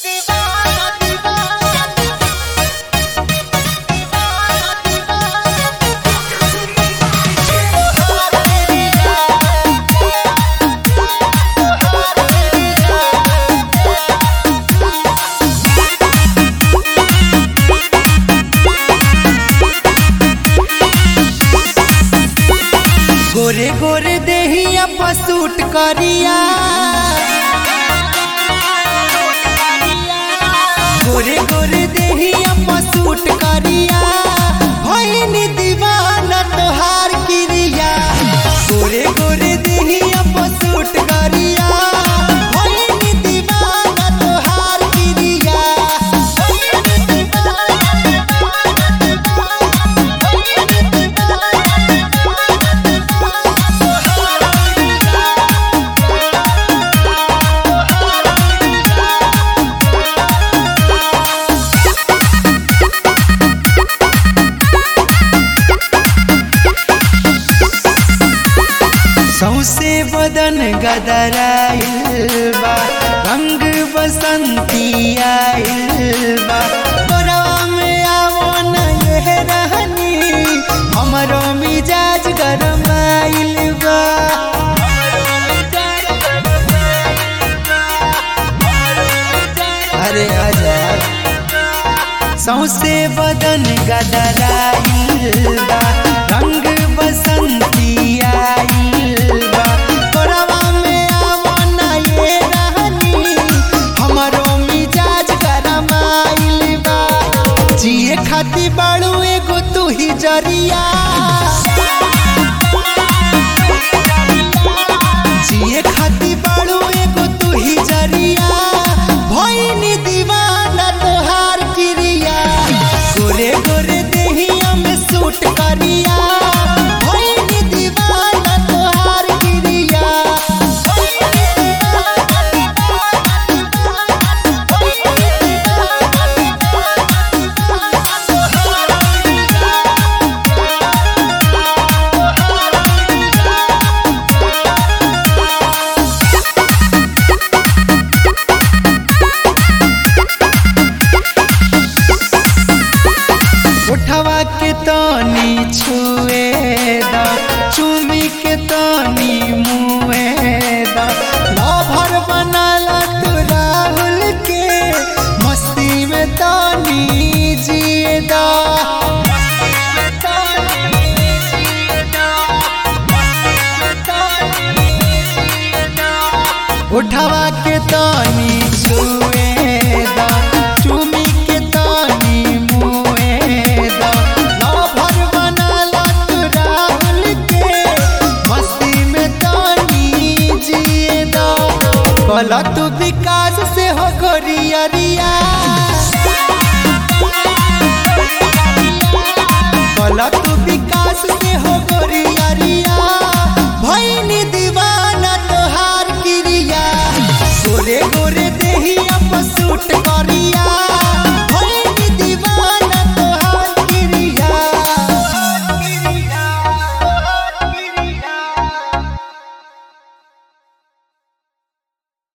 गोरे गोरे देहिया पसूट करिया गोरे गोरे देहिया पसूट करिया भइनी दीवाना तोहार किरिया गोरे गोरे देहिया पसूट करिया भइनी दीवाना तोहार किरिया सौसे बदन गदराइल बा रंग बसंती आइल बा गोरवा में आवो न ये रहनी हमरो मिजाज गरमाइल बा अरे आजा सौसे बदन गदराइल बा रंग बसंती आइल बा तोरवा में आवो ना ये रहनी हमरो मिजाज गरमाइल बा जिए खाती बाड़ू एगो तू ही जरिया जिए खाती बाड़ू एगो तू ही जरिया भइनी दीवाना तोहार किरिया गोरे गोरे देहिया में सूट करिया भइनी दीवाना तोहार किरिया उठवा के तनी छुए दा चुमी के तनी मुए दा लभर बनाला तू राहुल के मस्ती में तनी जिए दा उठवा के तनी छुए दा चुमी